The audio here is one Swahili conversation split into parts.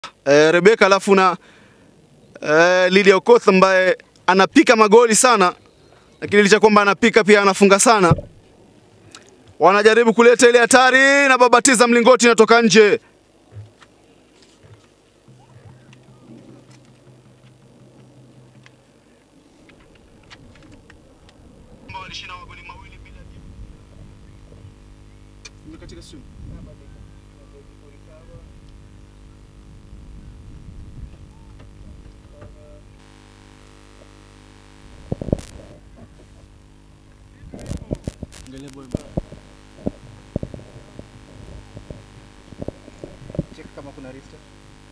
eh, Rebeka alafu na eh, Lydia Okoth ambaye anapika magoli sana, lakini licha kwamba anapika pia anafunga sana. Wanajaribu kuleta ile hatari na babatiza mlingoti inatoka nje. Check kama kuna restart.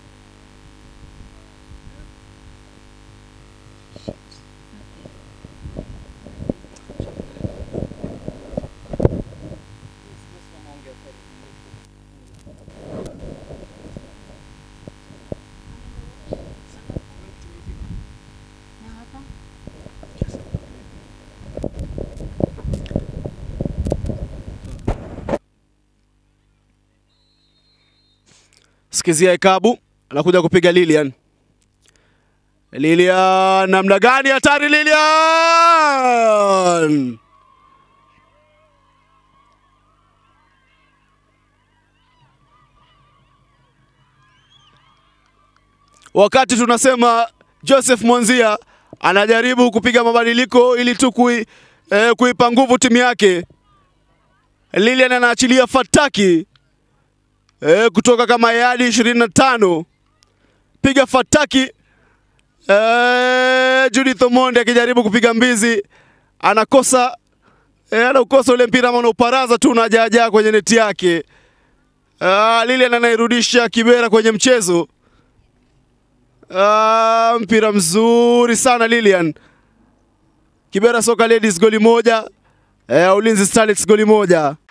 Sikizia Ekabu anakuja kupiga Lilian. Lilian, namna gani hatari Lilian! Wakati tunasema Joseph Mwanzia anajaribu kupiga mabadiliko ili tu kui, eh, kuipa nguvu timu yake. Lilian anaachilia fataki eh, kutoka kama yadi 25 piga fataki eh, Judith Omondi akijaribu kupiga mbizi anakosa eh, anaukosa ule mpira ama unauparaza tu unajaajaa kwenye neti yake. Ah, Lilian anairudisha Kibera kwenye mchezo. Ah, mpira mzuri sana Lilian. Kibera Soka Ladies goli moja, eh, Ulinzi Starlets goli moja.